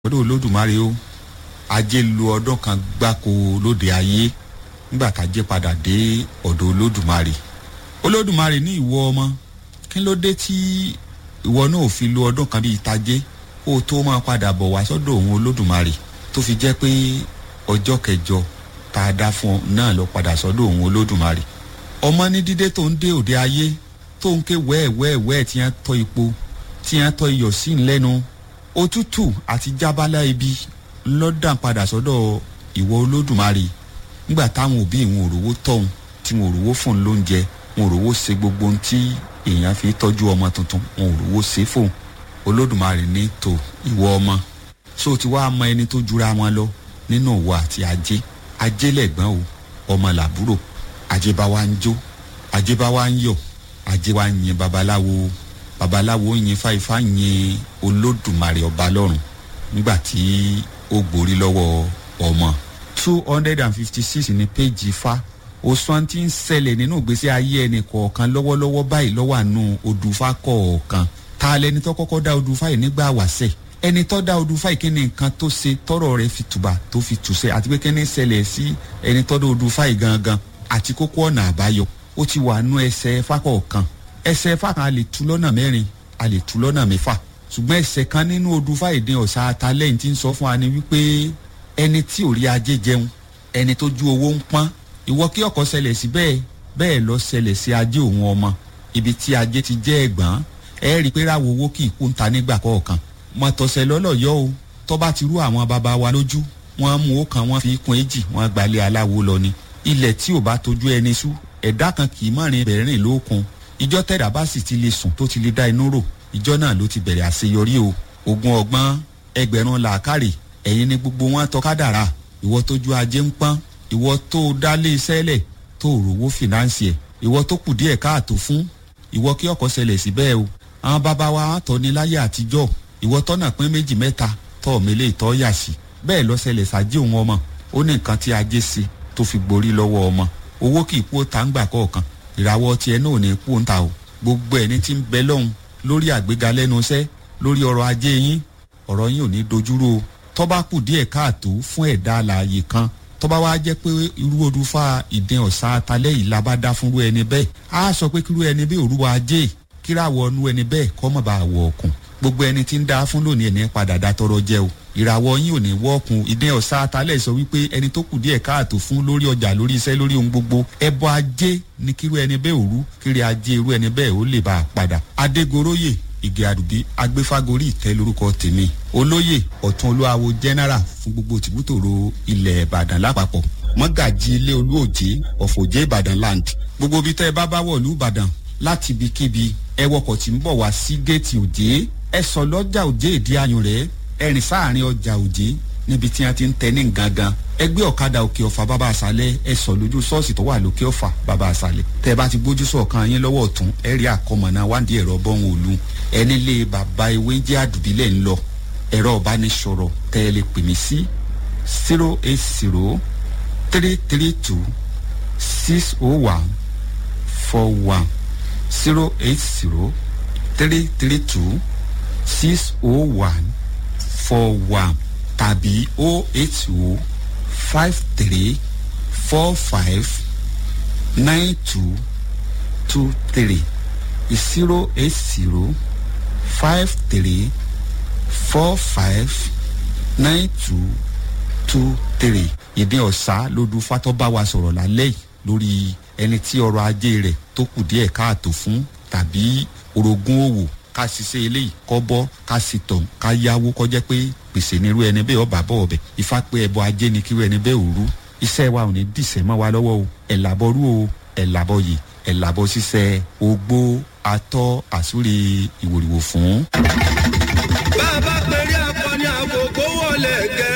ọdún olódùmarè o ajé lu ọdún kan gbáko lóde ayé nígbà tájé padà dé ọ̀dọ̀ olódùmarè olódùmarè ní ìwọ ọmọ kí ló dé tí ìwọ náà ò fi lu ọdún kan bíi tajé kó o tó máa padà bọ̀ wá sọ́dọ̀ òun olódùmarè tó fi jẹ́ pé ọjọ́ kẹjọ tá a dá fún ọ náà lọ padà sọ́dọ̀ òun olódùmarè ọmọ ní dídé tó ń dé òde ayé tó ń ké wẹ́ẹ̀wẹ́ẹ̀wẹ́ẹ̀ tí wọ́n tọ́ ipò tí wọ́n tọ́ iyọ̀ sí ńlẹ́nu òtútù àti jábálá ibi lọ́dàn padà sọ́dọ̀ ìwọ olódùmarè nígbà táwọn òbí ìwọn òrówó tọ̀hún tí wọn òrówó fún un lóúnjẹ wọn òrówó ṣe gbogbo ohun tí èèyàn fi tọ́jú ọmọ tuntun wọn òrówó ṣe fóun olódùmarè ní tò ìwọ ọmọ so ti wá mọ ẹni tó jura wọn lọ nínú òwò àti ajé ajé lẹ̀gbọ́n o ọmọ làbúrò ajé bá wa ń jó ajé bá wa ń yọ̀ ajé wa ń yin babaláwo babaláwo yin fáifá yin olódùmarè ọba lọ́run nígbà tí ó gborí lọ́wọ́ ọmọ two hundred and fifty six ní péjì fa òsùn tí ń ṣẹlẹ̀ nínú ìgbésí ayé ẹnì kọ̀ọ̀kan lọ́wọ́lọ́wọ́ báyìí lọ́wọ́ àánú odùfá kọ̀ọ̀kan ta lẹni tó kọ́kọ́ dá odùfá yìí nígbà wàṣẹ̀ ẹni tó dá odùfá yìí kí ni nǹkan tó ṣe tọrọ rẹ fi tùbà tó fi tùṣẹ àti pé kí ni ṣẹlẹ̀ sí ẹni tó dá odùfá yìí gangan àti kókó ọ̀nà àbáyọ ó ti wà nú ẹsẹ̀ fákọ̀ọ̀kan ẹsẹ̀ fákan a lè tú lọ́nà mẹ́rin a lè tú lọ́nà mẹ́fà ṣùgbọ́n ẹsẹ̀ kan nínú odùfá ìdín ọ̀sà atalẹ́yìn tí ń sọ fún wa ni wípé ẹni tí ò rí ajé jẹun ẹni tó ju owó ń pọ́n ìwọ kí ọkọ̀ ṣẹlẹ̀ sí bẹ́ẹ̀ bẹ́ẹ̀ lọ ṣẹlẹ̀ sí ajé òun ọmọ ibi tí ajé ti jẹ́ ẹ̀gbọ́n ẹ rí i pé ráwo owó kì í kú ń ta nígbà kọ̀ọ̀kan mọ̀tọ̀sẹ̀ lọ́lọ́yọ́ o tó bá ti rú àwọn baba wa lójú wọ́n mú ó kan wọ́n fi kún èjì wọ́n gbalẹ̀ aláwo lọ ni ilẹ̀ tí ò bá tójú ẹni sú ẹ̀dá kan kì í mọ̀rin bẹ̀rìn lókun ìjọ tẹ̀dá bá sì ti lè sùn tó ti lè dá inú rò ìjọ náà ló ti bẹ̀rẹ̀ àṣeyọrí o ogun ọgbọ́n ẹgbẹ̀rún làákàrè ẹ̀yin ni gbogbo wọn tọ́ka dàrá ìwọ tójú ajé ń pọ́n ìwọ tó dálé iṣẹ́ lẹ̀ tó rówó fìnáǹsì ẹ̀ ìwọ tó kù díẹ̀ káàtó fún ìwọ kí ọkọ̀ ṣẹlẹ̀ sí bẹ́ẹ̀ o àwọn bàbá wa tọ́ ní láyé àtijọ́ ìwọ tọ́nà pín méjì mẹ́ta tọ́ mélé ìtọ́ yà sí bẹ́ẹ̀ lọ ṣẹlẹ̀ sájé òun ọmọ ó ní nǹkan tí ajé ṣe tó fi gborí lọ́wọ́ ọmọ owó kì í kú ó ta ń gbà kọ̀ọ̀kan ìràwọ̀ tiẹ̀ náà ò ní kú ń ta o gbogbo ẹni tí ń bẹ lọ́hùn lórí àgbéga lẹ́nu iṣẹ́ lórí ọrọ̀ ajé yín ọ̀rọ̀ yín ò ní dojúrò o tọ́ba kù díẹ̀ káàtó fún ẹ̀dá alààyè kan tọ́ba wá jẹ́ pé irú odùfà ìdín ọ̀sán atalẹ́ yìí la bá dá fúnrú ẹni bẹ́ẹ̀ á sọ pé kírú ẹni bẹ́ẹ̀ òrùwà ajé kíráwọ̀ ọnú ẹni bẹ́ẹ̀ kọ́ mọ̀ bá wọ̀ ọ̀kùn gbogbo ẹni tí ń dá fún lónìí ẹni padà dá tọrọ jẹ o ìràwọ̀ yín ò ní wọ́ọ̀kùn ìdín ọ̀sán atalẹ́ sọ wípé ẹni tó kù díẹ̀ káàtó fún lórí ọjà lórí iṣẹ́ lórí ohun gbogbo ẹbọ ajé ní kírú ẹni bẹ́ẹ̀ òru kiri ajé irú ẹni bẹ́ẹ̀ ó lè bá a padà adégoróyè ìgè àdùbí agbéfágorí ìtẹ́ lórúkọ tèmi olóyè ọ̀tún olúwawo general fún gbogbo tìbútòrò ilẹ̀ ìbàdàn lápapọ̀ mọ́gàjì ilé olúòjé ọ̀fọ̀jẹ́ ìbàdàn land gbogbo ibi tẹ́ ẹ bá bá wọ̀lú ìbàdàn láti ibikíbi ẹ wọkọ̀ tí ń bọ̀ wá sí géètì òjé ẹ sọ lọ́jà òjé ìdí ayùn rẹ̀ ẹ rìn sáàrin ọjà òjé níbi tí wọ́n ti ń tẹ ní gangan ẹgbẹ́ ọ̀kadà òkè ọ̀fà bàbá àṣálẹ̀ ẹ sọ lójú ṣọ́ọ̀ṣì tó wà lókè ọ̀fà bàbá àṣálẹ̀ tẹ́ bá ti gbójú sọ̀kan yín lọ́wọ́ ọ̀tún ẹ rí àkọmọ̀nà wádìí ẹ̀rọ bọ́hùn òlu ẹni lé bàbá ewé jẹ́ àdùbílẹ̀ ń lọ ẹ̀rọ ọ̀bánisọ̀rọ̀ tẹ́ ẹ lè pè mí sí zero eight zero three three two six oh one four one zero eight zero three three two six oh one four one tàbí oh eight oh five three four five nine two two three zero eight zero five three four five nine two two three ìdí ọ̀sá lódú fatọ́ bá wa sọ̀rọ̀ lálẹ́ yìí lórí ẹni tí ọrọ̀ ajé rẹ̀ tó kù díẹ̀ káàtó fún tàbí orogún òwò ká ṣiṣẹ́ eléyìí kọ́ bọ́ ká sì tọ̀ ká yáwó kọjá pé gbèsè nírú ẹni bẹ́ẹ̀ ọba bọ̀ ọbẹ̀ ifá pé ẹbọ ajé ni kírú ẹni bẹ́ẹ̀ òru iṣẹ́ wa ò ní dìṣẹ́ mọ́ wa lọ́wọ́ o ẹ̀ làbọ̀ rú o ẹ̀ làbọ̀ yìí ẹ̀ làbọ̀ ṣiṣẹ́ ogbó atọ́ àsúre ìwòrìwò fún. bá a bá pèrè akọni àkókò wọlé gẹ